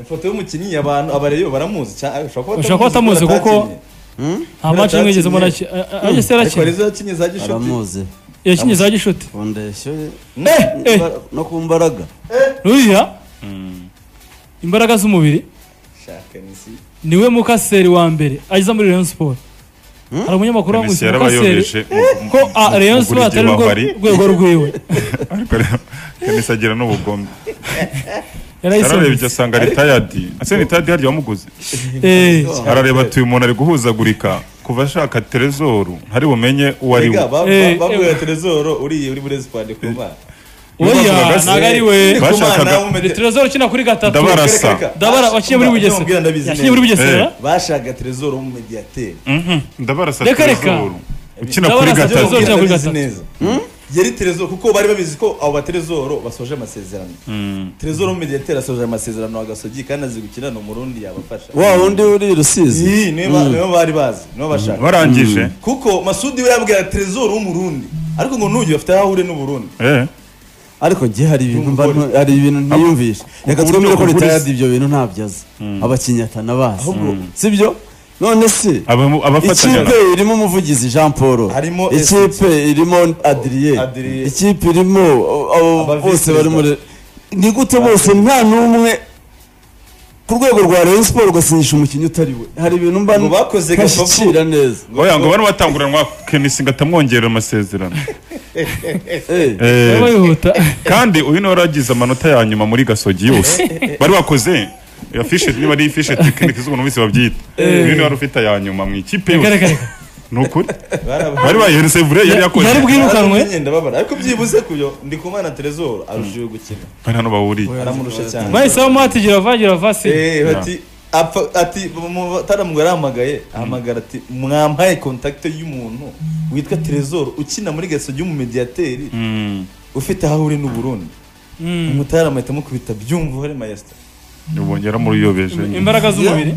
ifoto y'umukinnyi abantu abareba baramuzi cyane ushobora kuba batamuzi kuko nta Kubera match imwe yigeze umuntu atakinnye. ajya se ariko arakina arizo yakinnye za gishuti aramuzi yakinnye za gishuti fondasiyo ye eh. no ku mbaraga ruriya imbaraga z'umubiri shaka nisi niwe mukaseri wa mbere ageza muri Rayon Sport hari umunyamakuru Messi wamwise yarabayobeje mukaseri mu- ko ah, mu- Rayon mu Sport atari kurya urwo babari. rwego rwiwe ariko rero Messi agira n'ubugome ararebye yarayisomye asanga ritayadi ase ritayadi harya wamuguze Eh, arareba ati uyu muntu ari guhuzagurika kuva ashaka terezoru ntari bumenye uwo ari we rega Eh, bavuye eh. terezoro uriye uri muri esipani kuma oya bavugaga se- ntabwo ari we Bashakaga- Trezor ukina kuri gatatu Ndabara- Barasa. Dabara wakiye muri Ndamubwira Bugesera ndabizi yakinnye muri neza. Bugesera bashaka terezoro w'umumediyateri Mhm, ndabarasa Reka, reka. terezoru ukina kuri Ndabarasa gatatu Trezor. Ndamubwira kuri ndabizi gatatu. neza yari terezoro kuko bari babizi ko abo baterezoro basoje amasezerano terezoro w'umumediyateri asoje amasezerano wa gasogi kandi azi gukina ni umurundi yabafasha wa wundi uri rusizi Iyi, niyo ba- niyo bari bazi niyo bashaka barangije kuko masudi we yabwira terezoro w'umurundi ariko ngo n'uyu bafite aho ahuriye n'uburundi Eh, ariko njye hari ibintu mba ntu- hari ibintu ntiyumvisha reka uburyo twemere ko ukugura ritayadi isi- ibyo bintu ntabyo azi abakinnyi atanabazi si byo none se abamu- abafatanya ikipe irimo umuvugizi jean paul Harimo ikipe irimo adriye Adrien. ikipe irimo o- o- Aba bose vice bari muri ni gute bose nta n'umwe ku rwego rwa rayon siporo ugasindisha umukinnyi utari we hari ibintu mba Ngo bakoze ntashyikira neza oya ngo bari batanguranwa kenisi ngo atamwongerera amasezerano Eh, Eh, bayihuta kandi uyu niwe waragize amanota ya nyuma muri gasogi yose bari bakoze iyo fishe niba ari fishe tekinike z'ukuntu bisi babyita uyu niwe wari ufite aya nyuma mu ikipe Reka, reka, yose reka. ni ukuri Baraba- bari bayihereze vure yari yakoze Yari bwira- Wirukanwe? Narabimenye, ndababara ariko byibuze kubyo ndi kumana terezoro arusha uyu gukina bari hano bahuriye aramurusha cyane bahise bamwata girava girava se Eh, bati apfa ati taramugwa yarahamagaye ahamagara ati mwampaye kontakite y'umuntu witwa terezoro ukina muri gasogi w'umumediyateri Mm, ufite aho uri n'uburundi umutara amahita amukubita byumva uri mayesita ubonye yaramuruyobeje imbaraga z'umubiri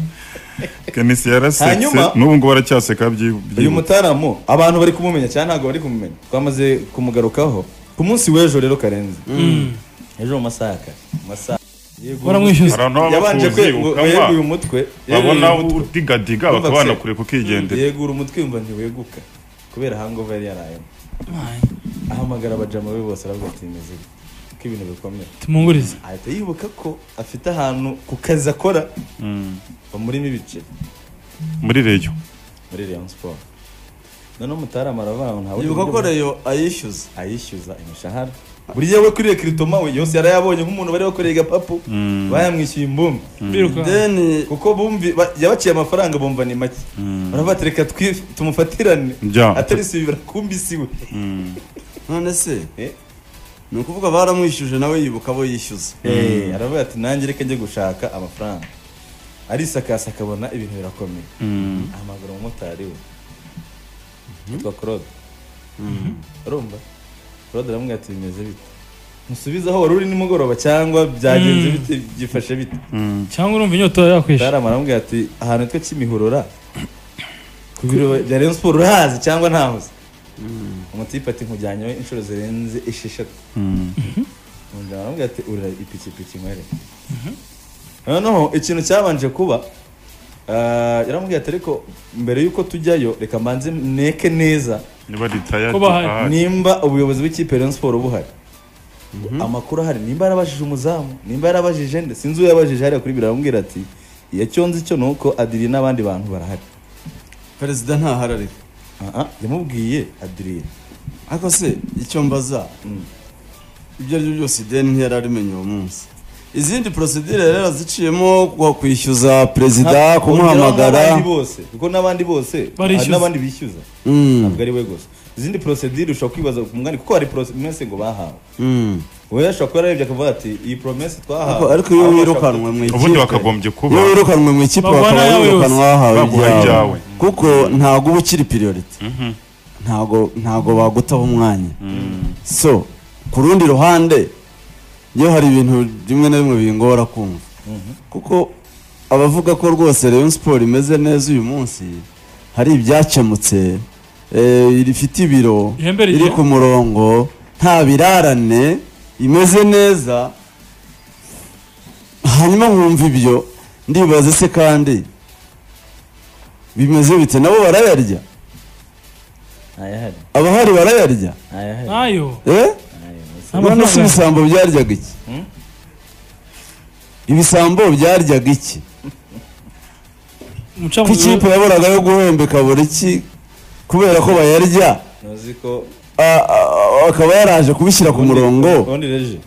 kenisi yarasetse Hanyuma- n'ubu ngubu aracyaseka byi- uyu byibuze mutaramu abantu bari kumumenya cyane ntabwo bari kumumenya twamaze kumugarukaho ku munsi w'ejo rero karenze ejo mu masaha ya kare mu masaha yego baramwishyuza hari abantu baba yabanje bakuzi, ukanywa, kweguye umutwe babona yegura umutwe. udigadiga Yumva bakabana se. kure kukigendera yegura umutwe yumva ntiweguka kubera hangover yari yarayemo ahamagara abajama be bose aravuga ati meze gute ko ibintu bikomeye tumungurize ahita yibuka ko afite ahantu ku kazi akora Mm, bamurimo ibice muri reyo muri Rayon Sport noneho umutarama aravuga ngo nta bundi yibuka buryo ko bwo- reyo ayishyuza ayishyuza imishahara buriya we kuri rekiritoma we yose yarayabonye nk'umuntu bari bakoreye gapapu bayamwishyuye imbumbi biruka deni kuko bumvi ba- yabaciye amafaranga bumva ni make baravuga ati reka twi- tumufatirane Bya. atari si bibiri akumbisiwe none se Eh. ni ukuvuga baramwishyuje nawe yibuka abo yishyuza Eh, aravuga ati nanjye reka njye gushaka amafaranga arisakasa akabona ibintu birakomeye ahamagara umumotari we yitwa claude urumva claude aramubwira ati bimeze bite musubize aho wari uri nimugoroba cyangwa byagenze bite byifashe bite cyangwa urumva inyota yakwishe Darama aramubwira ati ahantu hitwa Kimihurura ku biro bya Rayon Sport urahazi cyangwa ntahuzi umutipe ati nkujyanyeho inshuro zirenze esheshatu Umugabo aramubwira ati urira ipikipiki nkwere noneho ikintu cyabanje kuba ah, yaramubwira ati ariko mbere y'uko tujyayo reka mbanze neke neza niba ritayadi Ko bahari. ahari. nimba ubuyobozi bw'ikipe Rayon Sport buhari amakuru ahari nimba yarabajije umuzamu nimba yarabajije nde sinzi uyabajije hariya kuri biramubwira ati iyo cyo nzi cyo ni uko adiri n'abandi bantu barahari perezida ntahari ariko Ah, ah, yamubwiye adiri ariko se icyo mbaza ibyo ari byo byose ideni ntiyari abimenye uwo munsi izindi prosedire yari yaraziciyemo ku- kwishyuza perezida kumuhamagara n'abandi bose kuko n'abandi bose Barishyuza. hari n'abandi bishyuza Mm, ntabwo ari we gusa izindi prosedire ushobora kwibaza ku mwanya kuko hari promese ngo bahawe mm. we ashobora kuba yararebye akavuga ati iyi promese Ariko- twahawe ariko iyo abo bashaka wirukanwe mu ubundi ikipe bakagombye kuba iyo wirukanwe mu ikipe Bagwana bakaba yawe wirukanwa wahawe Baguha ibyawe ibyawe. kuko ntabwo uba ukiri priority ntabwo ntabwo bagutaho umwanya so ku rundi ruhande iyo hari ibintu rimwe na rimwe bingora kumva kuko abavuga ko rwose Rayon Sport imeze neza uyu munsi hari ibyakemutse eh, rifite ibiro Ihembe rigiye. iri ku murongo nta birarane imeze neza hanyuma nkumva ibyo ndibaza se kandi bimeze bite nabo barayarya ntayahari abahari barayarya ntayahari nayo eh ntayahari none amafaranga. se ibisambo byaryaga iki Hmm? ibisambo byaryaga iki ko ikipe umucamanza yaboraga yo guhembeka buri ki kubera ko bayarya ntuzi ko a- a- a- akaba yaraje kubishyira ku murongo ubundi reje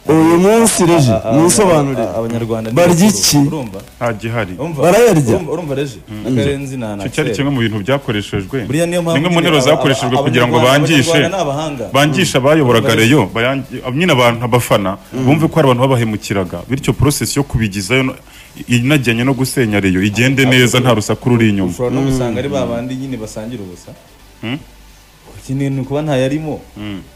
uyu munsi reje A- a- munsobanurire a- abanyarwanda Barya iki? urumva nta gihari Urumva? Barayarya? Urumva- urumva reje akarenzi na na icyo cyari kimwe mu bintu byakoreshejwe buriya niyo mpamvu zimwe mu nteruro nyine aba- zakoreshejwe aba- kugira ngo abanyarwanda- bangishe abanyarwanda ni abahanga bangisha abayoboraga reyo bayangi- nyine abantu abafana bumve ko hari abantu babahemukiraga bityo process yo kubigizayo no- inajyanye no gusenya reyo igende neza nta rusaku ruri inyuma ushobora no gusanga ari ba bandi nyine basangira ubusa ikindi ni ukuba ntayarimo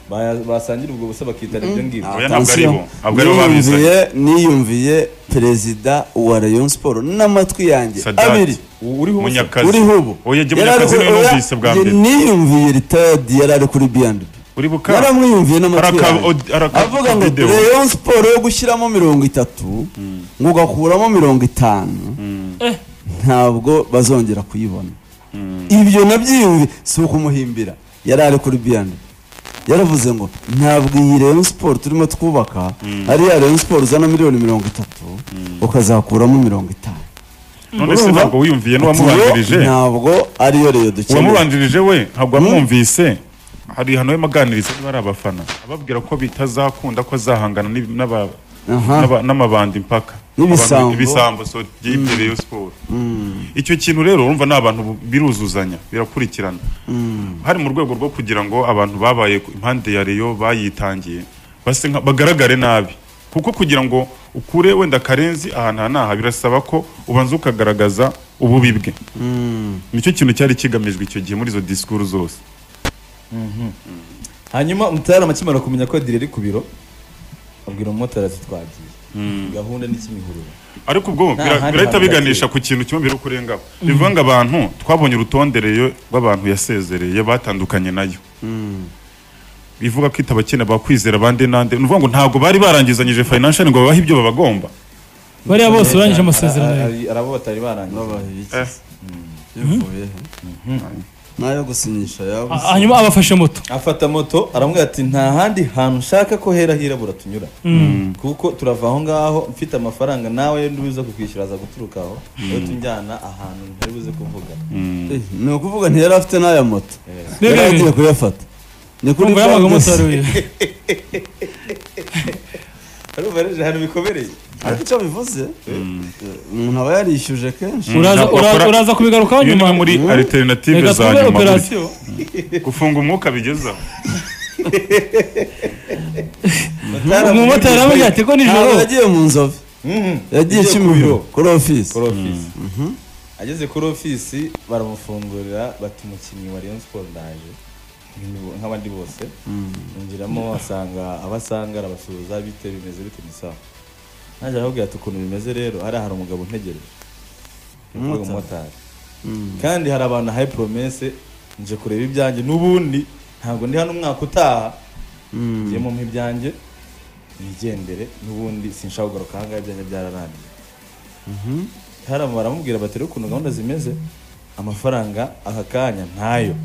Baya- basangira ubwo busa bakitara ibyo ngibyo Oya, ntabwo ari bo. Ntabwo ari bo babizanye. niyumviye niyumviye perezida wa rayon sport n'amatwi yanjye Sadat. abiri uriho ubusa. munyakazi uriho ubu oya jye Yari ari munyakazi niwe ku- oya, numvise bwa jye mbere niyumviye ritadi yari ari kuri biyandi uri buka yaramwiyumviye n'amatwi Araka- yanjye od- araka- avuga ngo video. rayon sport yo gushyiramo mirongo itatu ngo ugakuramo mirongo itanu ntabwo bazongera kuyibona ibyo nabyiyumviye si ukumuhimbira yari ari kuri biyandi yaravuze ngo ntabwo iyi rayon sport turimo twubaka ari ya rayon sport uzana miliyoni mirongo itatu ukazakuramo mirongo itanu none se urumva? ntabwo wiyumviye Ati, yo n'uwamubanjirije ntabwo ariyo reyo dukeneye uwamubanjirije we ntabwo wamwumvise hari ahantu yamaganiriza niba ari abafana ababwira ko bitazakunda ko azahangana n'ib- n'aba- Aha. n'aba- n'amabandi mpaka N'ibisambo. Abantu- ibisambo so by'imbere yo siporo icyo kintu rero urumva ni abantu bu- biruzuzanya birakurikirana hari mu rwego rwo kugira ngo abantu babaye ku- impande ya reyo bayitangiye base nka- bagaragare nabi kuko kugira ngo ukure wenda karenzi ahantu aha n'aha birasaba ko ubanza ukagaragaza ububi bwe nicyo kintu cyari kigamijwe icyo gihe muri izo disikuru zose hanyuma umutari amakimara kumenya ko dire ari ku biro abwira umumotari ati twagiye gahunda ni kimihurura ariko ubwo Nta bira- handi birahita hantu biganisha ku kintu kimwe mbere kurengaho bivuga ngo abantu twabonye urutonde rero rw'abantu yasezereye batandukanye nayo bivuga ko itaba kene bakwizera abandi n'andi ni ukuvuga ngo ntabwo bari barangizanyije financial ngo babahe ibyo babagomba bariya bose barangije amasezerano Ari- yawe ari- ari abo batari barangije Eh. nayo gusinyisha yabuze Ha- hanyuma abafashe moto afata moto aramubwira ati nta handi hantu ushaka ko hera hirabura tunyura kuko turava aho ngaho mfite amafaranga nawe ntibuze kukwishyura aza guturuka aho niwe tujyana ahantu ntaribuze kuvuga Eh, ni ukuvuga ntiyari afite n'aya moto yari Rebe, agiye kuyafata ni kuri kumva yabaga banki umumotari we arumva rero ahantu bikomereye ariko icyo bivuze eh, umuntu aba yarishyuje kenshi Uraza- Ntabwo uraza- bakora- uraza kubigarukaho iyo ni nyuma. imwe muri Mm. alternative reka za tube nyuma buri- operasiyo gufunga umwuka bigezaho umumotari aramubwira ati ko nijoro ntabwo yagiye mu nzove Mhm. yagiye Yagiye ku kimihuro biro. kuri ofisi kuri ofisi ageze kuri ofisi baramufungurira bati umukinnyi wa Rayon Sport ndaje Nk'indi- nk'abandi bose injiramo asanga abasanga arabasuhuza bite bimeze bite ni sawa naje arababwira ati ukuntu bimeze rero hariya hari umugabo untegereje yavuga umumotari kandi hari abantu haye promesse nje kureba ibyanjye n'ubundi ntabwo ndi hano umwaka utaha ngiye mu ibyanjye nigendere n'ubundi sinshaka kugaruka ahangaha ibyanjye byararangiye hari abantu baramubwira bati rero ukuntu gahunda zimeze amafaranga aka kanya ntayo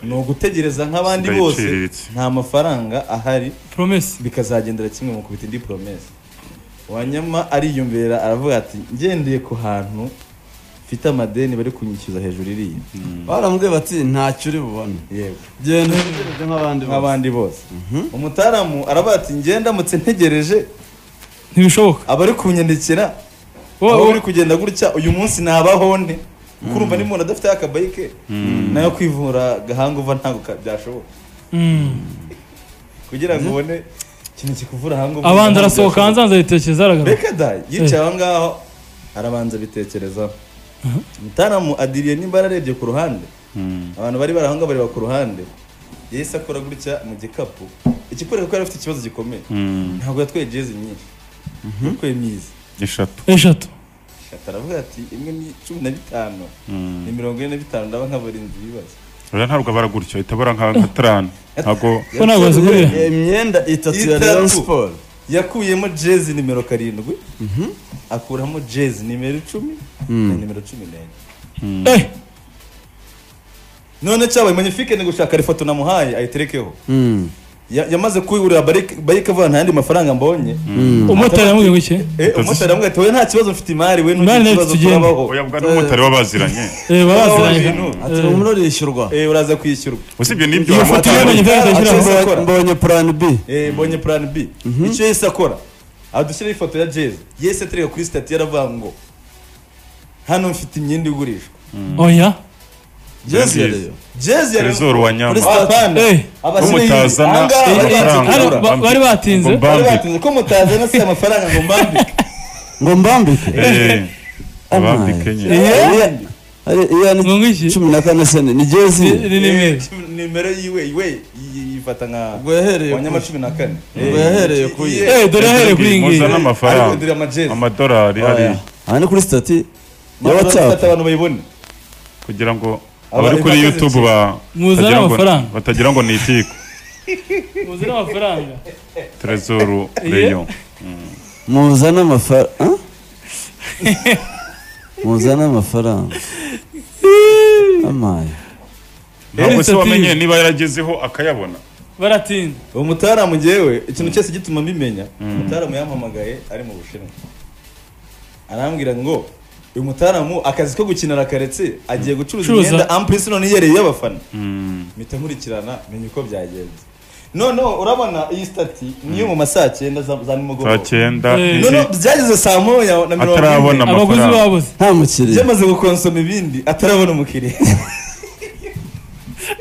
ni ugutegereza nk'abandi Nda bose iciriritse. nta mafaranga ahari promesi bikazagendera kimwe mu kubita indi poromesi wanyama ariyumvira aravuga ati ngendeye ku hantu mfite amadeni bari kunyishyuza hejuru iriya barambwiye bati ntacyo uri bubone yego genda utegereje nk'abandi bose nk'abandi bose umutaramu aravuga ati ngendamutse ntegereje ntibishoboka abari kunyandikira Wowe- wowe uri kugenda gutya uyu munsi nabaho nte kuko urumva n'umuntu adafite akabayike nayo kwivura gahanga uva ntabwo ka- byashoboka Mm. kugira ngo ubone ikintu kikuvura ahangaha uva abanza ntabwo arasohoka hanze byashoboka. hanze aritekereza aragaruka reka da yicaye aho ngaho arabanza abitekerezaho mutaramu adiriye nimba ararebye ku ruhande abantu bari bari aho ngaho bareba ku ruhande yahise akora gutya mu gikapu ikikorera ko yari afite ikibazo gikomeye ntabwo yatwaye jezi nyinshi yatwaye myiza eshatu eshatu Shata aravuga ati imwe ni cumi na bitanu Mm. ni mirongo ine na bitanu ndaba nkabura inzu ibibazo oya ntabwo abara gutyo ahita abara nka nka tarani ntabwo ko ntabwo yazigurira imyenda itatu ya Itatu. rayon sport yakuyemo jezi nimero karindwi akuramo jezi nimero icumi na nimero cumi n'enye Eh, none cyabaye magnifique ni gushaka ifoto namuhaye ayiterekeho Ya- yamaze kuyigurira barike barike avuga nta yandi mafaranga mbonye umumotari yamubwiye ngo iki Eh, umumotari aramubwira ati wowe nta kibazo mfite imari we Imari ntugira ikibazo nayo ifite igihembo. turabaho oya bwa n'umumotari w'abaziranye Eh, babaziranye. Ibintu. ati umuriro urishyurwa Eh, uraza kwishyurwa usibye n'ibyo Iyo foto abamotari yamenye ifaranga ashyiraho. Abacuruzi bakora. mbonye purani bi Eh, mbonye plan b icyo yese akora adushyiraho ifoto ya jezi yese atereka kuri sitati yaravuga ngo hano mfite imyenda igurishwa oya jezi yareyo jezi ya Trezor Liverpool. wa Nyama. Kuri Stade. Eh. Abasiriya. Umutazana Ahangaha amafaranga. bari batsinze. Hano ba- Bambike. bari batinze Ngo Bari Bambike. batinze ko mutazana si amafaranga ngo mbambike ngo mbambike Eh, abambike nyine Iya- ari- iya ni Ngo ngiki? cumi na kane sene ni jezi ni nimero nimero yiwe yiwe yi- yifata nka Ubwo yahereye wa nyama ku- cumi na kane ubwo yahereye ku ye. Eh, dore ahere kuri iyi ngiyi muzana amafaranga Arigurira amajezi. amadolari hariya aha ni kuri sitati ya Mpamvu bafata watsapu abantu bayibone kugira ngo Aba- abari kuri imaze youtube iki? ba- Muzane batagira ngo- amafaranga. batagira ngo ni itiko muzire amafaranga terezoru Iye. reyo muzane amafaranga muzane amafaranga amaye ntabwo se Iye. wamenye niba yaragezeho akayabona baratinda umutaramu njyewe ikintu cyose gituma mbimenya umutaramu yampamagaye ari mu bushinwa arambwira ngo uyu mutaramu akazi ko gukina arakaretse agiye gucuruza Curuza. imyenda ampurisi none yiyereye iy'abafana Mm. mpita nkurikirana menya uko byagenze noneho urabona iyi stati niyo mu ma saa cyenda za za nimugoroba saa cyenda Eh. izi- noneho byageze saa moya na mirongo Atarabona ine Amafaranga. abaguzi babuze nta mukiriya byamaze gukonsoma ibindi atarabona umukiriya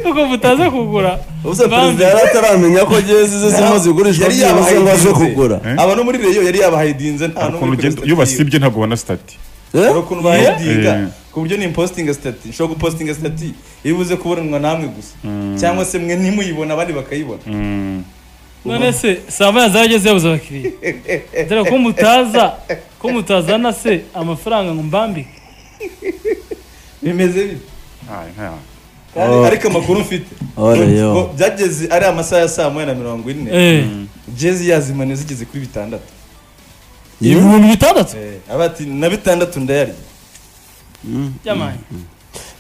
kuko mutaza kugura Ubuze Bambi. perezida yari ataramenya ko jezi ze zirimo zigurishwa yari byibuze ngo aze yabahayidinze. kugura Eh? aba no muri reyo yari yabahaydinze nta hari ukuntu n'umwe kuri ugenda sitati iyo yiwe. basibye ntabwo ubona sitati Eh? hari ukuntu bahaydinga Eh. ku buryo ni impositinga sitati nshobora gupositinga sitati iyo ibuze kubonanwa namwe gusa cyangwa se mwe ntimuyibona abandi bakayibona Mm. none se saa moya zarageze yabuze abakiriya dore ko mutaza ko mutazana se amafaranga ngo mbambike bimeze bite Ay, nta- Kandi Oh. ariko amakuru mfite Oh, Reyo. ngo byageze ari amasaha ya saa moya na mirongo ine Eh, jezi yazimanye zigeze kuri bitandatu ibihumbi bitandatu Eh, aba ati na bitandatu ndayarya by'amani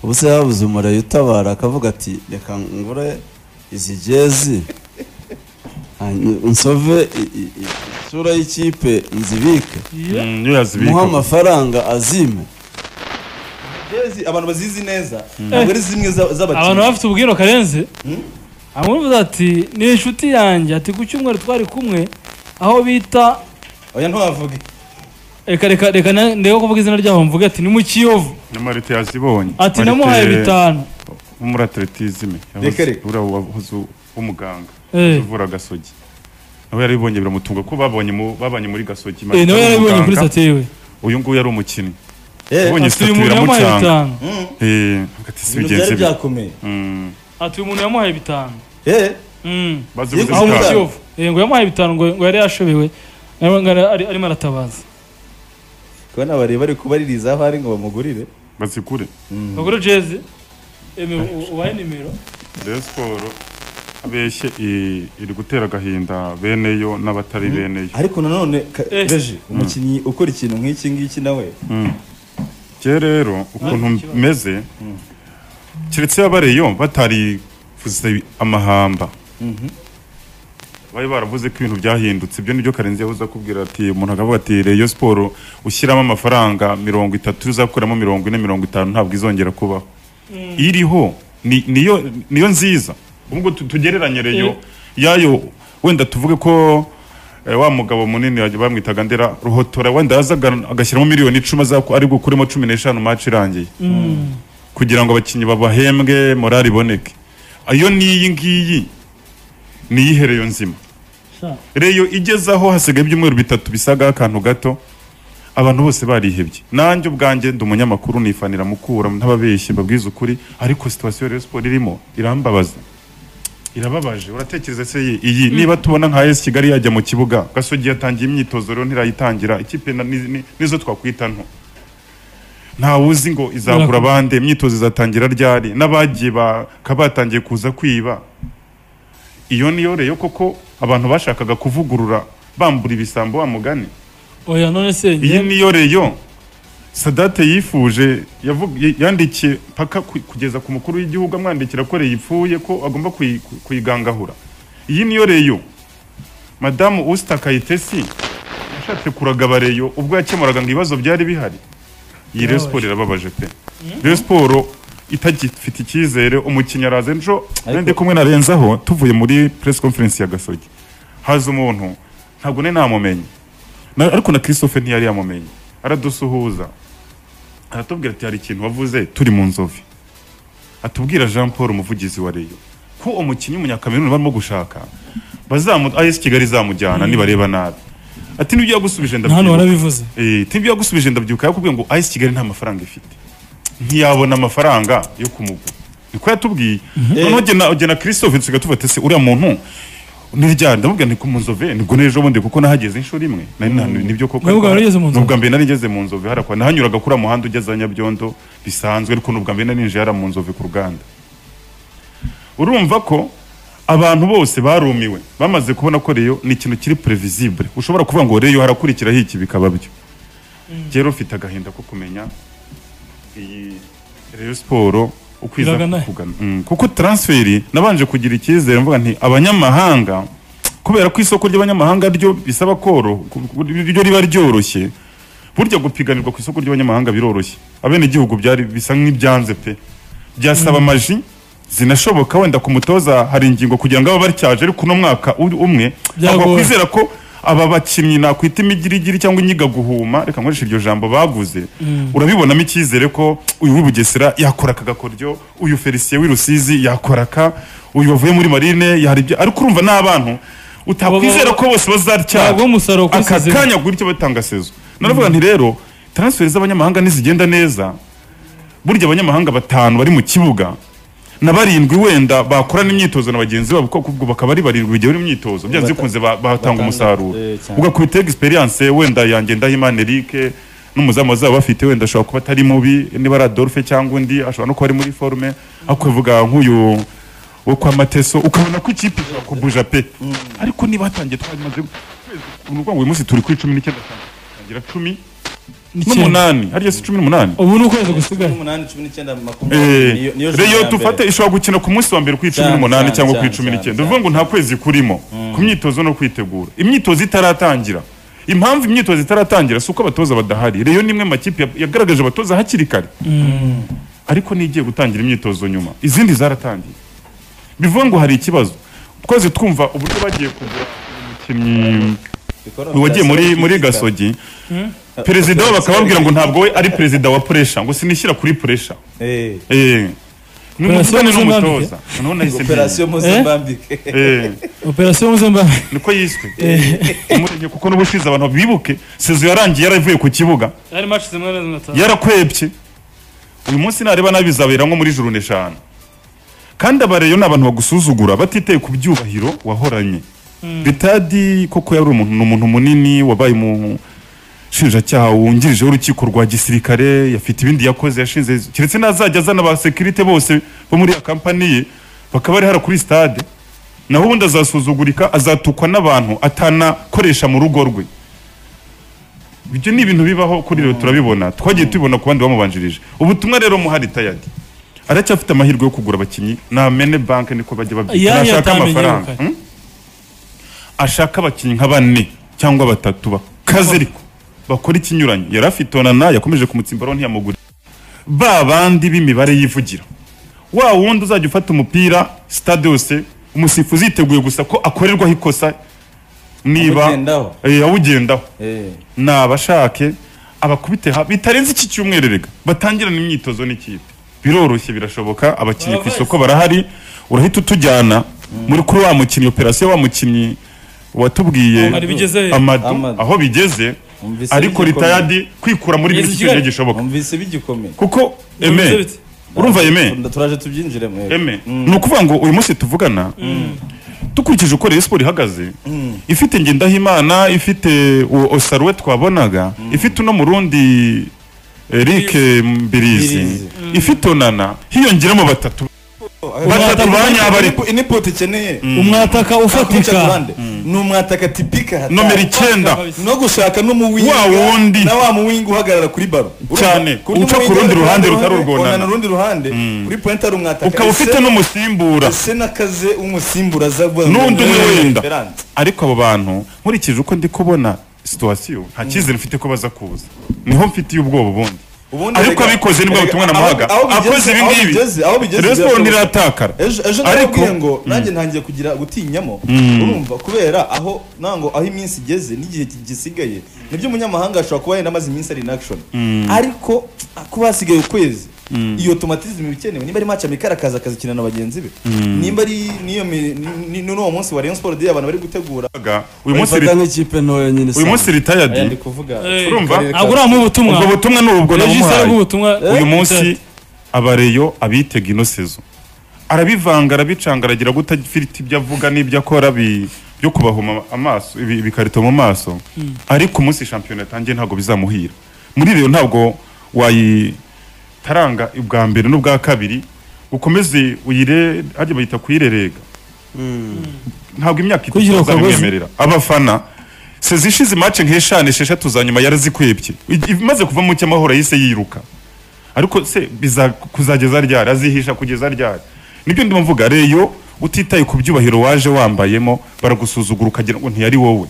ubu se yabuze umurayi utabara akavuga ati reka ngure izi jezi hanyuma nsove i- i- i- isura y'ikipe nzibike Iyo. Mm, iyo muhe yazibika amafaranga azime jezi abantu bazizi neza ntabwo ari zimwe za- abantu z'abakinnyi bafite ubwiro karenze amwumva ati ni inshuti yanjye ati ku cyumweru twari kumwe aho bita oya ntiwavuge reka reka reka na- ndebe kuvuga izina ryabo mvuge ati ni mu kiyovu n'amarite yazibonye ati Marite namuhaye bitanu wo muri atletisme Reka, reka. uriya wahoze w'umuganga Eh. uvura gasogi nawe yarabibonye biramutunga ko babonye mu- babanye muri gasogi Eh, Marite nawe ni yarabibonye kuri umuganga. sitati yiwe uyu nguyu yari umukinnyi Eh, ati ubonye uyu sitati muntu yamuhaye biramucanga bitanu Mm. Eh, hagati si ibintu bigenze byari bite byakomeye Mm. ati uyu muntu yamuhaye bitanu Eh, Mm. bazi Iyo aho gusa mu Bitanu. bitanu. kiyovu Eh, ngo yamuhaye bitanu ngo ngo yari yashobewe nawe ngo ari- arimo aratabaza kubona bareba ari kubaririza aho ari ngo bamugurire bazi kure bagura jezi eme u- ubahe nimero Rayon siporo abeshye i- iri gutera agahinda beneyo n'abatari beneyo ariko nanone ka- Eh. reji umukinnyi ukora ikintu nk'iki ngiki nawe njye rero ukuntu meze keretse y'abareyo batarivuze amahamba bari baravuze ko ibintu byahindutse ibyo nibyo karenzi yahoze akubwira ati umuntu akavuga ati reyo siporo ushyiramo amafaranga mirongo itatu uzakuramo mirongo ine mirongo itanu ntabwo izongera kubaho iriho ni- niyo niyo nziza ubwo tu- tugereranye reyo yayo wenda tuvuge ko eh, wa mugabo munini yajya- bamwitaga ndera ruhotora wenda yazaga agashyiramo miliyoni icumi azaku- ari gukuremo cumi n'eshanu maci irangiye kugira ngo abakinnyi babahembwe morali iboneke iyo n'iyi ngiyi ni iyihereyo nzima Sha. reyo igeze aho hasigaye ibyumweru bitatu bisagaho akantu gato abantu bose barihebye nanjye ubwanjye ndi umunyamakuru nifanira mukura ntababeshye babwiza ukuri ariko situwasiyo rero siporo irimo irambabaza irababaje uratekereza se iyi- iyi niba tubona nka esi kigali yajya mu kibuga gasogi yatangiye imyitozo rero ntirayitangira ikipe na- ni- ni- nizo twakwita nto ntawe uzi ngo izakura bande imyitozo izatangira ryari n'abagiye bakabatangiye kuza kwiba iyo niyo reyo koko abantu bashakaga kuvugurura bambura ibisambo wa mugani oya none se iyi njye niyo reyo sadate yifuje yavuga- y- yandikiye paka ku- kugeza ku mukuru w'igihugu amwandikira ko yipfuye ko agomba kuyi- ku- kuyigangahura iyi niyo reyo madamu usita kayitesi yashatse kuragaba reyo ubwo yakemuraga ngo ibibazo byari bihari iyi reyo siporo irababaje pe reyo siporo itagifite icyizere umukinnyi araza ejo Ariko- ndi kumwe na renzaho tuvuye muri press conference ya gasogi haza umuntu ntabwo nari namumenye Na- ariko na christophe ntiyari yamumenye aradusuhuza aratubwira ati hari ikintu wavuze turi mu nzovi atubwira jean paul umuvugizi wa reyo ko umukinnyi w'umunyakameruni barimo gushaka bazamu as kigali izamujyana nibareba nabi ati n'ibyo yagusubije na hano ndabyibuka warabivuze Eh, tibyo yagusubije ndabyibuka yakubwiye ngo ice kigali nta mafaranga ifite ntiyabona amafaranga yo kumugura niko yatubwiye noneho jye na- jye na christophe dusigaye tuvuga se uriya muntu nirya ndamubwira niko mu nzove nibwo n'ejo bundi kuko nahageze inshuro imwe nari nta- nibyo koko Nawe ubwawe wari ugeze mu Nzove? n'ubwa mbere nari ngeze mu nzove harakwa nahanyuraga kuri muhanda ugeze nyabyondo bisanzwe ariko n'ubwa mbere nari ninjiye hariya mu nzove ku ruganda urumva ko abantu bose barumiwe bamaze kubona ko reyo ni ikintu kiri previsible ushobora kuvuga ngo reyo harakurikiraho iki bikaba byo rero ufite agahinda ko kumenya iyi reyo siporo ukwiza Iragana. kugana Mm, kuko transferi nabanje kugira icyizere mvuga nti abanyamahanga kubera ko isoko ry'abanyamahanga ryo bisaba koro ryo riba ryoroshye burya gupiganirwa ku isoko ry'abanyamahanga biroroshye abenegihugu byari bisa nk'ibyanze pe byasaba amaji zinashoboka wenda ku mutoza hari ingingo kugira ngo abe batyaje ariko uno mwaka u- umwe Byagoye. ntabwo wakwizera ko aba bakinnyi nakwita imigirigiri cyangwa inyiga guhuma reka nkoreshe iryo jambo baguze urabibonamo icyizere ko uyu w'ibugesera yakora aka gakoryo uyu felicien w'i rusizi yakora aka uyu wavuye muri marine yari ibyo ariko urumva ni abantu utakwizera ko bose bazatya ntabwo umusaruro ku aka isi kanya gutyo batanga sezo naravuga nti rero transferi z'abanyamahanga nizigenda neza burya abanyamahanga batanu bari mu kibuga na barindwi wenda bakorana imyitozo na bagenzi babo kuko ubwo bakaba ari barindwi bigewe n'imyitozo byanze Bata- bikunze ba- batanga batanga, umusaruro eh, cyane. ugakubita egisperiyanse wenda yanjye ndahimana erike n'umuzamu bazaba bafite wenda ashobora kuba atari mubi niba ari adolphe cyangwa undi ashobora no kuba ari muri forume ariko uvuga nk'uyu wo kwa mateso ukabona ko ikipe ishobora kubuja pe ariko niba hatangiye twarimaze uvuga ngo uyu munsi turi kuri cumi n'icyenda tangira cumi n'umunani ariyo si cumi n'umunani ubu ni ukwezi gusigaye umunani cumi n'icyenda Eh, makumyabiri niyo- niyo joro reyo ya dufate mbere. ishobora gukina ku munsi wa mbere kuri cumi Cyane, n'umunani cyane, cyangwa kuri cyane, cumi cyane, n'icyenda uvuga ngo nta kwezi kurimo ku myitozo no kwitegura imyitozo itaratangira impamvu imyitozo itaratangira si uko abatoza badahari reyo ni imwe mu makipe ya- yagaragaje abatoza hakiri kare ariko n'igiye gutangira imyitozo nyuma izindi zaratangiye bivuga ngo hari ikibazo twese twumva uburyo bagiye kugura umukinnyi Bikora uyu wagiye muri byasaba muri kwitica. gasogi perezida wabo bakababwira ngo ntabwo we ari perezida wa puresha ngo sinishyira kuri puresha Eh, Eh. Ni Operasiyo umuvugane Muzambike. n'umutoza. Noneho nahise operasiyo menya. mpuzamambike Eh, operasiyo mpuzamahanga niko yiswe. Umurenge kuko n'ubushize abantu bibuke sezo yarangiye yaravuye ku kibuga hari match zimwe na zimwe atazi yarakwebye uyu munsi nareba nabi bizabera nko muri juru eshanu kandi abareyo ni abantu bagusuzugura batiteye ku byubahiro wahoranye bitadi koko yari umuntu ni umuntu munini wabaye umushinjacyaha wungirije w'urukiko rwa gisirikare yafite ibindi yakoze yashinze keretse n'azajya azana ba sekirite bose bo muri ya kampani ye bakaba bari hara kuri stade naho ubundi azasuzugurika azatukwa n'abantu atanakoresha mu rugo rwe ibyo ni ibintu bibaho kuri rero turabibona twagiye tubibona ku bandi bamubanjirije ubutumwa rero muhari tayadi aracyafite amahirwe yo kugura abakinnyi na mene banke niko bajya babyita Iyanyu nashaka atamenye amafaranga yirukanye. Hmm? ashaka abakinnyi nka bane cyangwa batatu bakaze ariko bakora ikinyuranye yari afite onana yakomeje kumutsimbaraho ntiyamugurira ba bandi b'imibare yivugira wa wundi uzajya ufata umupira sitade yose umusifuzi yiteguye gusa ko akorerwaho ikosa niba Awugendaho. Eh, awugendaho Eh, ni abashake abakubite ha bitarenze iki cyumweru rega batangirana imyitozo n'ikipe biroroshye birashoboka abakinnyi ku isoko barahari urahita utujyana muri kuri wa mukinnyi operasiyo wa mukinnyi watubwiye Amadu bigeze he? Amadu, Amadu. aho bigeze Numvise ariko bigikomeye. ritayadi kwikura muri Bigeze biri Kigali? cyonyine gishoboka numvise bigikomeye kuko Numvise eme bite? urumva eme Nda- turaje tubyinjiremo eh. eme ni ukuvuga ngo uyu munsi tuvugana dukurikije uko Rayon siporo ihagaze ifite ngendahimana ifite uwo osaruwe twabonaga ifite uno murundi eric mbirizi Mbirizi. ifite onana hiyongeramo batatu batatu ba nyabari input ikeneye umwataka ufatika Kurundi ni umwataka tipika hatari. nomero icyenda no gushaka n'umuwinga Wa wundi. na wa muwinga uhagarara kuri baro Cyane. Kuri Uca ku muwinga rundi ruhande rutari urwonana. urwonana urundi ruhande kuri point hari umwataka ukaba ufite n'umusimbura ese n'akaze umusimbura aza guhura n'undi na- umwe wenda Esperance. ariko abo bantu nkurikije uko ndi kubona situwasiyo nta cyizere mfite ko baza kuza niho mfitiye ubwoba ubundi Ubundi ariko erega- abikoze nibwo erega butumwa aho- namuhaga aho bigeze- akoze ibi aho ngibi bigeze- aho bigeze rero siporo birasohoka. ntiratakara ejo ejo ariko ndakubwiye ngo nanjye ntangiye kugira gutinyamo urumva kubera aho nango aho iminsi igeze n'igihe ki- gisigaye nibyo umunyamahanga ashobora kuba yenda amaze iminsi ari in action ariko kuba hasigaye ukwezi iyo automatism ibikenewe nimba ari match amikara akaza akazikina na bagenzi be nimba ari niyo mi- ni- ni- n'uwo munsi wa Rayon Sport Day abantu bari gutegura baga, uyu munsi bayifata ri- nk'ikipe ntoya nyine uyu munsi aya ndi ritayadi kuvuga Eh, urumva? Karere ka- ntabwo uramuha ubutumwa ubwo butumwa ni ubwo regisi ari namuhaye ubutumwa uyu munsi abareyo abitega ino sezo arabivanga arabicanga aragira gute afite ibyo avuga n'ibyo akora bi- byo kubahuma amaso ibi- ibikarito mu maso ariko umunsi shampiyona yatangiye ntabwo bizamuhira muri rero ntabwo wayitaranga ubwa mbere n'ubwa kabiri ukomeze uyire hajya bayita kuyirerega ntabwo imyaka itatu Kugira akagozi. bazabimwemerera abafana sezi ishize imace nk'eshanu esheshatu za nyuma yarazikwebye I- imaze kuva mu cyamahoro yahise yiruka ariko se biza kuzageza ryari azihisha kugeza ryari nibyo ndimo mvuga reyo utitaye ku byubahiro waje wambayemo baragusuzugura ukagira ngo ntiyari wowe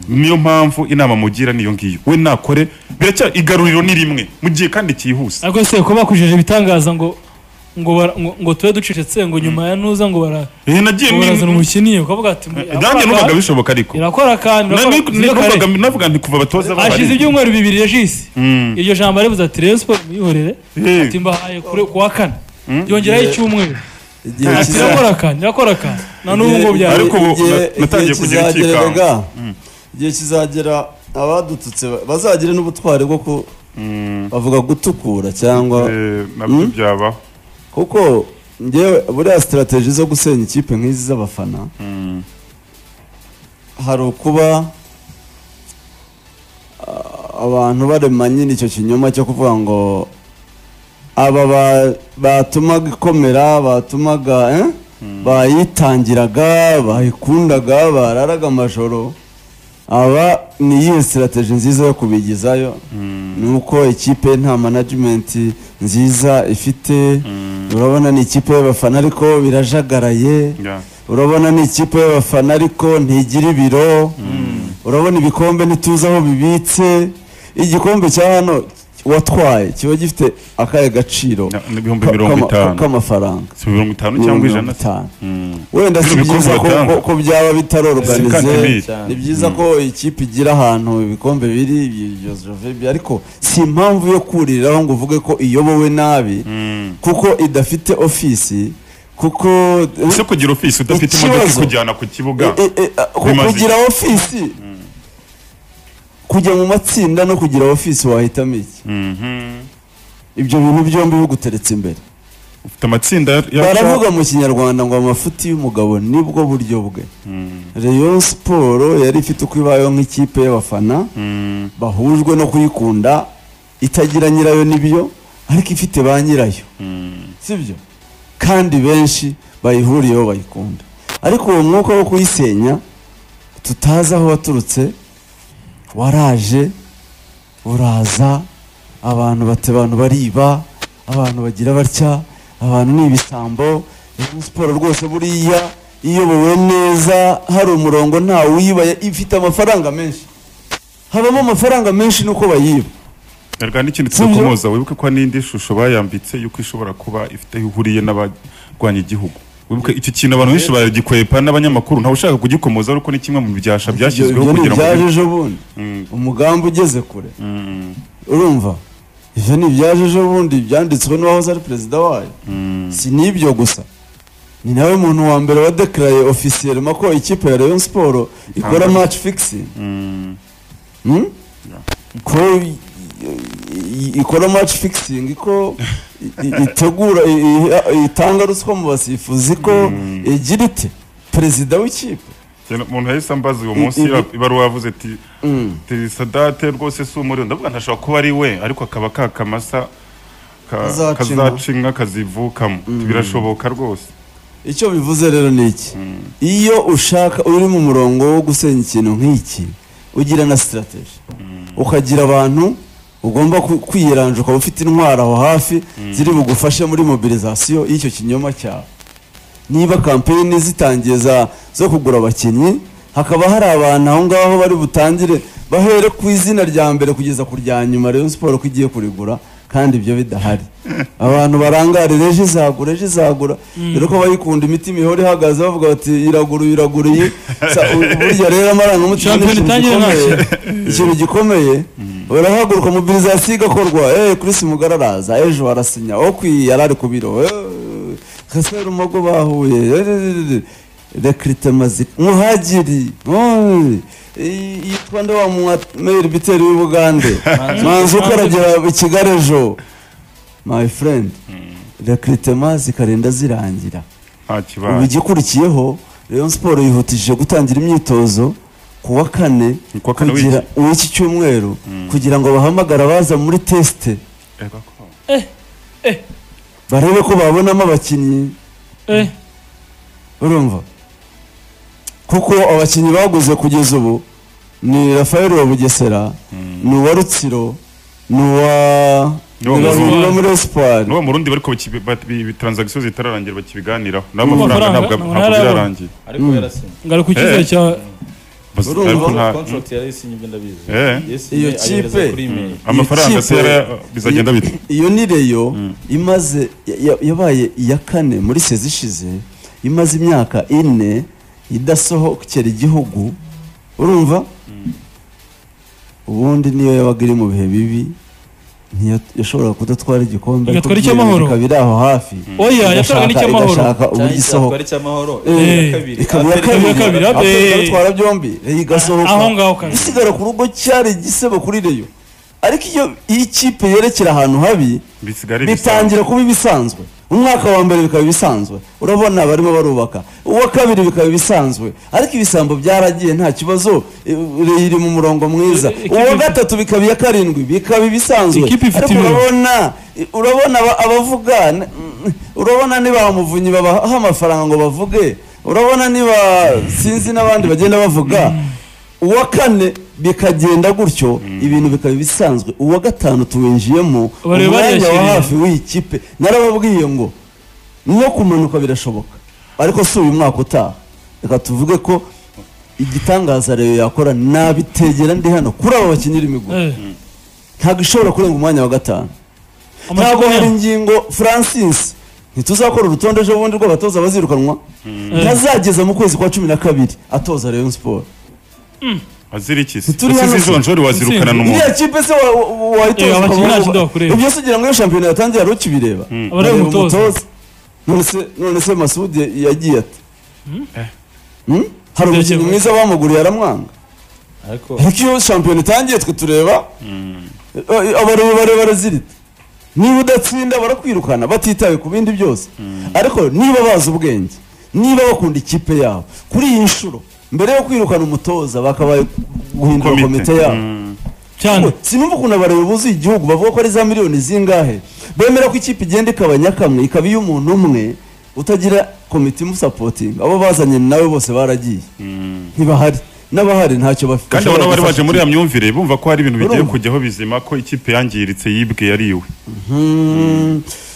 niyo mpamvu inama mugira niyo ngiyo we nakore biracya igaruriro ni rimwe mu gihe kandi cyihuse ariko se ko bakujeje ibitangaza ngo ngo bara- ngo- ngo tube ducecetse ngo nyuma ya ntuza ngo bara Eh, nagiye ngo barazana ni- umukiniye ukavuga ati nanjye numvaga bishoboka ariko irakora kandi Na- irakora- ni- ni- zirikare. numvaga- navuga nti kuva batoza hashize bahari ibyumweru bibiri regisi Mm. iryo jambo aribuze ati rero siporo muyihorere Eh. ati mbahaye kure ku wa kane yongeraho icyumweru igihe ati kiza- irakora kandi irakora kandi na n'ubu ngo igihe- byari Ariko ubu igihe- na- natangiye igihe kugira kizagera rega, ikikanga. igihe kizagera abadututse ba- bazagire n'ubutwari bwo ku bavuga gutukura cyangwa Eh, nabyo Mm? byabaho kuko ngewe buriya sitarateji zo gusenya ikipe nk'izi z'abafana hari ukuba ah, abantu barema nyine icyo kinyoma cyo kuvuga ngo aba ba- batumaga ikomera batumaga eh? bayitangiraga bayikundaga bararaga amajoro aba ni iyihe sitarateji nziza yo kubigizayo ni uko ikipe nta manajimenti nziza ifite urabona ni ikipe y'abafana ariko birajagaraye Yeah. urabona ni ikipe y'abafana ariko ntigira ibiro urabona ibikombe ntituzi aho bibitse igikombe cya hano watwaye kiba gifite akahe gaciro Na- n'ibihumbi ka- mirongo kama- itanu. k'amafaranga si mirongo itanu cyangwa ijana se? itanu Mm. wenda si Ibikombe byiza ko, batanga. ko, ko byaba Sikandi bitaroroganize cyane. ni byiza ko ikipe igira ahantu ibikombe biri ibyo Jovebi ariko si impamvu yo kuriraho ngo uvuge ko iyobowe nabi Mm. kuko idafite ofisi kuko ese kugira ofisi udafite imodoka Ikibazo. ikujyana ku kibuga Eh, eh, eh, ku- bimaze kugira ofisi kujya mu matsinda no kugira ofisi wahitamo iki Mhm. ibyo bintu byombi biguteretse imbere ufite amatsinda ya- baravuga mu kinyarwanda ngo amafuti y'umugabo nibwo buryo bwe Mm. Rayon Sport yari ifite uko ibayeho nk'ikipe y'abafana Mm. bahujwe no kuyikunda itagira nyirayo n'ibiyo ariko ifite ba nyirayo Mm. sibyo kandi benshi bayihuriyeho bayikunda ariko uwo mwuka wo kuyisenya tutazi aho waturutse waraje uraza abantu bate abantu bariba abantu bagira batya abantu ni ibisambo Rayon siporo rwose buriya iyobowe neza hari umurongo nta uyibaya ifite amafaranga menshi habamo amafaranga menshi nuko bayiba Erega n'ikindi tuzakomoza wibuke ko hari n'indi shusho bayambitse yuko ishobora kuba ifite aho ihuriye n'abarwanya igihugu wibuke icyo kintu abantu benshi baragikwepa n'abanyamakuru ntawe ushaka kugikomoza ariko ni kimwe mu byasha byashyizweho Ibyo ni kugira ngo ibyaje ejo bundi Mm. umugambi ugeze kure Mm. urumva ibyo ni ibyaje ejo bundi byanditswe n'uwahoze ari perezida wayo Mm. si n'ibyo gusa ni nawe muntu wa mbere wa dekaraye ofisiyelema ko ikipe ya Rayon Sport ikora Itangaza. match fixing Mm. Hmm? ko i- i- ikora match fixing ko i- i- itegura i- i- itanga ruswa mu basifuzi ko igira ite perezida w'ikipe Cyane umuntu yahise ambaza uyu I- munsi ibi- ira- ibaruwa yavuze ati ati sadate rwose si umuriro ndavuga ntashobora kuba ari we ariko akaba ka kamasa ka- Kazaca inka. kazaca inka kazivukamo birashoboka rwose icyo bivuze rero ni iki iyo ushaka uri mu murongo wo gusenya ikintu nk'iki ugira na sitarateji ukagira abantu ugomba ku- kwiyiranja ukaba ufite intwaro aho hafi ziri bugufashe muri mobilizasiyo y'icyo kinyoma cyawe niba kampeyini zitangiye za- zo kugura abakinnyi hakaba hari abantu aho ngaho bari butangire bahere ku izina rya mbere kugeza ku rya nyuma Rayon Sport ko igiye kurigura kandi ibyo bidahari abantu barangare reje izagura reje izagura dore ko bayikunda imitima ihora ihagaze bavuga bati iragura iragura iyi Sa- u- burya rero amarangamutima ni Shampiyona ikintu itangire nta gikomeye ikintu gikomeye barahaguruka mobilizasiyo igakorwa eh Chris Mugara araza ejo arasinya okwi yarari ku biro eh, Gasaro Mago bahuye rekrite mazika muhagiri oy, i- yitwa nde wa mwameri biteri w'ubugande manzuka aragera i kigali ejo my friend rekritema zikarinda zirangira nta ubu kibazo igikurikiyeho Rayon Sport yihutishije gutangira imyitozo ku wa kane Ku wa kane w'iki? kugira- w'iki cyumweru kugira ngo bahamagare abaza muri tesite Eh, gakora. barebe ko babonamo abakinnyi eh urumva kuko abakinnyi baguze kugeza ubu ni rafael wa bugesera ni uwa rutsiro ni uwa ni Ni uwa uwa- Murundi. ni uwa muri esipari n'uwo mu rundi bariko baki- bati- bi- transaction zitararangira bakibiganiraho n'ayo N'amafaranga, mafaranga ntabwo ntabwo ntabwo ntarabona. zirarangiye ariko yarasinye ngaruka icyizere Eh. cya Bas- Urumva? ariko nta- contract yarayisinye ibyo ndabizi Eh. Yayisinye, Iyo ayohereza kipe- kuri email. amafaranga se Ikipe- yara- bizagenda bite iyo ni reyo imaze ya- ya- yabaye iya kane muri sezi ishize imaze imyaka ine idasohokera igihugu urumva ubundi niyo yabaga iri mu bihe bibi ntiya- yashoboraga kudatwara igikombe Igatwara ariko icy'amahoro. ikaba iri aho hafi oya yatanga igashaka- n'icyamahoro igashaka cyangwa icyatwari uburyo isohoka cy'amahoro Eh. ikaba iya Ikaba iya kabiri kabiri, abe. abatwara byombi reyo igasohoka aho ngaho kabiri isigara ku rugo cyari igisebo kuri reyo ariko iyo iyo ikipe yerekera ahantu habi bisigara bitangira kuba ibisanzwe umwaka wa mbere bikaba ibisanzwe urabona barimo barubaka uwa kabiri bikaba ibisanzwe ariko ibisambo byaragiye nta kibazo eh, iri mu murongo mwiza Eh, ikipe uwa ifite- gatatu bikaba iya karindwi bikaba ibisanzwe Ikipe ifite ariko ibiro. urabona eh, urabona aba- abavuga n- mm, urabona niba muvunyi babaha amafaranga ngo bavuge urabona niba sinzi n'abandi bagenda bavuga uwa kane bikagenda gutyo ibintu bikaba ibisanzwe uwa gatanu tuwinjiyemo Bari umwanya wa bariyashyiriye. hafi w'iyi kipe narababwiye ngo no kumanuka birashoboka ariko si uyu mwaka utaha reka tuvuge ko igitangaza rero yakora nabitegera ndi hano kuri aba bakinnyi imiguru Eh. ntabwo ishobora kurenga umwanya wa gatanu ntabwo Amakipe- hari ingingo francis ntituzakora urutonde ejo bundi rw'abatoza bazirukanwa ntazageza mu kwezi kwa cumi na kabiri atoza rayon siporo azirikisi Turi ese hano se. izo njoro wazirukana Intsinzi. n'umuntu iriya kipe se wa- wa- Eh, wayitoza abakinnyi nta ukavuga- kindi bakureba. ibyo se ugira ngo iyo shampiyona yatangiye hari ukibireba Aba ari Bareba umutoza. none se none se masudi yagiye ati Hmm? hari Ibyo umukinnyi yagiye mwiza bamuguriye aramwanga ariko ariko iyo shampiyona itangiye twe tureba abarebare barazirita niba udatsinda barakwirukana batitaye ku bindi byose ariko niba bazi ubwenge niba bakunda ikipe yabo kuri iyi nshuro mbere yo kwirukana umutoza bakabaye guhindura komite yabo cyane sinumva ukuntu abayobozi igihugu bavuga ko ari za miliyoni zingahe bemera ko ikipe igenda ikabanya kamwe ikaba iy'umuntu umwe utagira komite imusapotinga abo bazanye nawe bose baragiye ntibahari n'abahari ntacyo bafite kandi abona bari baje muri ya ya myumvire bumva ko hari ibintu bigiye Urumva? kujyaho bizima ko ikipe yangiritse yibwe yariwe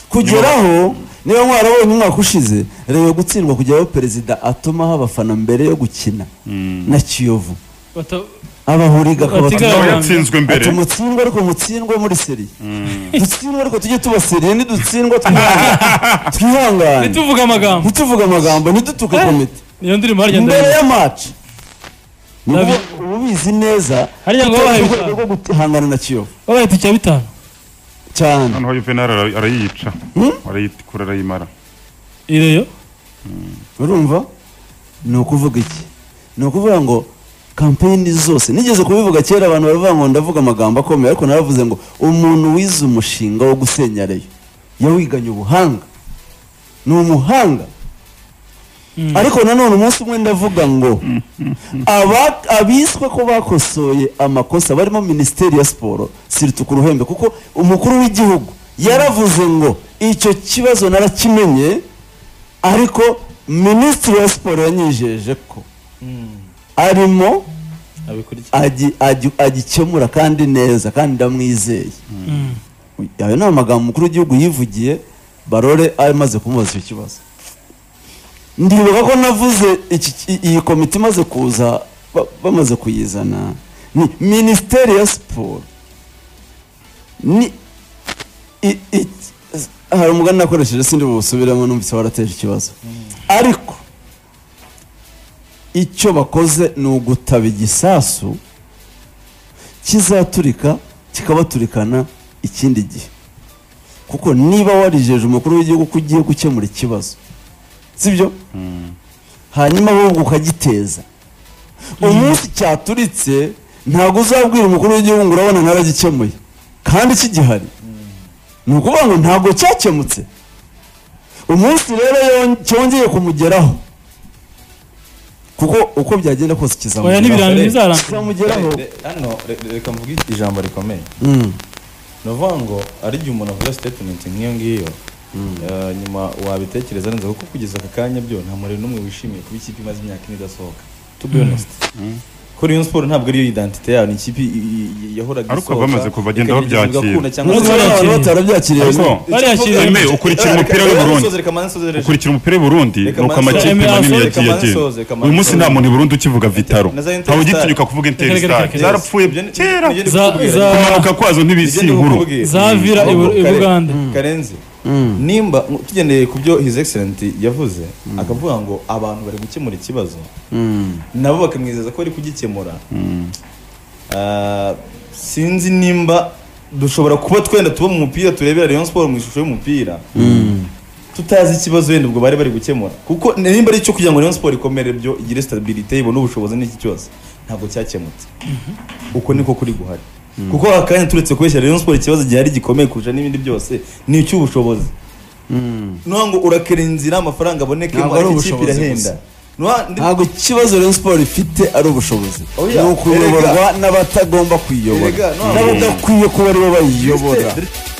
kugeraho niba mwarabonye umwaka ushize reba gutsindwa kujyaho perezida atumaho abafana mbere yo gukina na kiyovu bata- abahuriga Batiga- niba akabatuma Urumva. yatsinzwe mbere ati mutsindwe ariko mutsindwe muri seri dutsindwe ariko tujye tuba seri nidutsindwa twihangane twihangane ntituvuge amagambo ntituvuge amagambo ntidutuke Eh. komite niyo ndirimbo harya mbere ndabizi ya match ni Ndabi- ubu- uba ubizi neza Hariya ngo babaye urwego bitanu. rwo guhangana na kiyovu wabaye itike ya bitanu cyane noneho Juvenal ara- arayica Hmm? arayitikura arayimara ireyo urumva ni ukuvuga iki ni ukuvuga ngo kampeyini zose nigeze kubivuga kera abantu baravuga ngo ndavuga amagambo akomeye ariko naravuze ngo umuntu wize umushinga wo gusenya reyo yawiganye ubuhanga ni umuhanga ariko nanone umunsi umwe ndavuga ngo aba- abiswe ko bakosoye amakosa barimo minisiteri ya siporo siritu ku ruhembe kuko umukuru w'igihugu yaravuze ngo icyo kibazo narakimenye ariko minisitiri wa siporo yanyijeje ko arimo abikurikira agi- agi- agikemura kandi neza kandi ndamwizeye ayo ni amagambo umukuru w'igihugu yivugiye barore amaze kumubaza icyo kibazo ndibuka ko navuze iki- iyi komite imaze kuza ba- bamaze kuyizana ni minisiteri ya siporo ni i- i- hari umugani nakoresheje sindi busubiremo numvise warateje ikibazo ariko icyo bakoze ni ugutaba igisasu kizaturika kikabaturikana ikindi gihe kuko niba warijeje umukuru w'igihugu ko ugiye gukemura ikibazo sibyo hanyuma wowe ukagiteza umunsi cyaturitse ntabwo uzabwira umukuru w'igihugu ngo urabona naragikemuye kandi kigihari ni ukuvuga ngo ntabwo cyakemutse umunsi rero yon- cyongeye kumugeraho kuko uko byagenda kose oya kizamugeraho n'ibirango Fred. bizarangira kizamugeraho hano re- reka mvuge ijambo rikomeye Mm. ni ukuvuga ngo ari igihe umuntu avuga sitetimenti nk'iyo ngiyo eh, nyuma wabitekereza neza kuko kugeza aka kanya byo nta muriro n'umwe wishimiye kuba ikipe imaze imyaka ine idasohoka to be honest ko Rayon Sport ntabwo ariyo identite yayo ni ikipe i- i- i- yahoraga Ariko bamaze kuva bagenda ikageza babyakira. igakunda cyangwa Nubwo se bari- abantu barakiriye. batarabyakiriye Ariko, Bariyakiriye. Emile, ukurikira umupira w'i Burundi ukurikira umupira w'i Burundi Reka ni uko mansoze, reka amakipe manini mansoze, yagiye reka agenda mansoze, reka uyu munsi mansoze. nta muntu i Burundi ukivuga vitaro Na za Interstar. ntawe ugitinyuka kuvuga Reka, interistar reka, reka. zarapfuye kera Za- za- kumanuka kwazo ntibisi inkuru za vira i Bu- i Bugande. karenzi nimba tugendeye ku byo his excellent yavuze akavuga ngo abantu bari gukemura ikibazo nabo bakamwizeza ko bari kugikemura Ah, sinzi nimba dushobora kuba twenda tuba mu mupira turebera Rayon Sport mu ishusho y'umupira tutazi ikibazo wenda ubwo bari bari gukemura kuko nimba ari icyo kugira ngo Rayon Sport ikomere byo igire stabilité ibone ubushobozi n'iki cyose ntabwo cyakemutse uko niko kuri guhari kuko aka kanya turetse kubeshya Rayon Sport ikibazo gihari gikomeye kurusha n'ibindi byose ni icy'ubushobozi nuha ngo urakera inzira amafaranga abonekemo Ntabwo ari ariko ikipe ubushobozi irahenda gusa. Nuha- ndi- ntabwo ikibazo Rayon Sport ifite ari ubushobozi Oya, ni ukuyoborwa n'abatagomba kuyiyobora Erega, ntabwo- n'abadakwiye kuba aribo bayiyobora Mister-